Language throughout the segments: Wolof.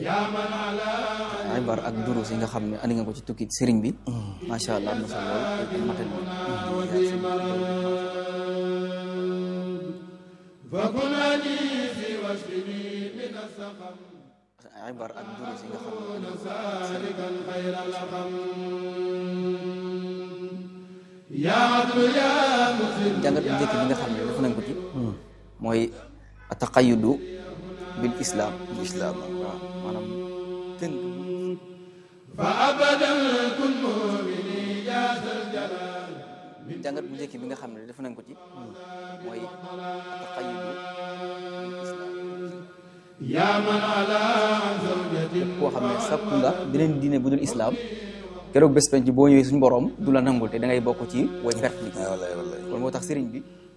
ibar ak durus yi nga xam ne andi nga ko ci tukki sëriñ bi macha allah am na solo lool te matal ibar ak durus yi nga xam ne jàngat bu njëkk bi nga xam ne def nañ ko ci mooy ataqayudu bil islam islam waaw maanaam tënk jàngat bu njëkk bi nga xam ne def nañ ko ci mooy ataqayudu bil islam képp koo xam ne sakku nga beneen diine bu dul islam keroog bés penc boo ñëwee suñu borom du la nangul te da ngay bokk ci way perte li wallaay wallaay kon moo tax sëriñ bi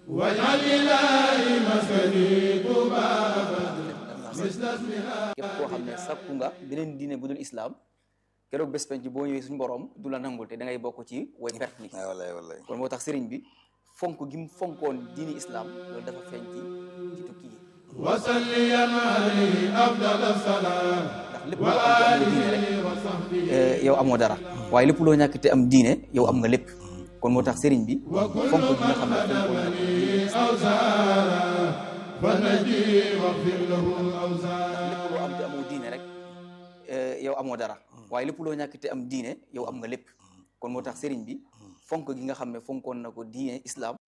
képp koo xam ne sakku nga beneen diine bu dul islam keroog bés penc boo ñëwee suñu borom du la nangul te da ngay bokk ci way perte li wallaay wallaay kon moo tax sëriñ bi fonk gi mu fonkoon diini islam loolu dafa feeñ ci ci tukki yi ndax lépp loo am te am diine rek yow amoo dara waaye lépp loo ñàkk te am diine yow am nga lépp kon moo tax sëriñ bi fonk gi nga xam ne fonkoon na diine lépp loo am te amoo diine rek yow amoo dara waaye lépp loo ñàkk te am diine yow am nga lépp kon moo tax sëriñ bi fonk gi nga xam ne fonkoon na ko diine islam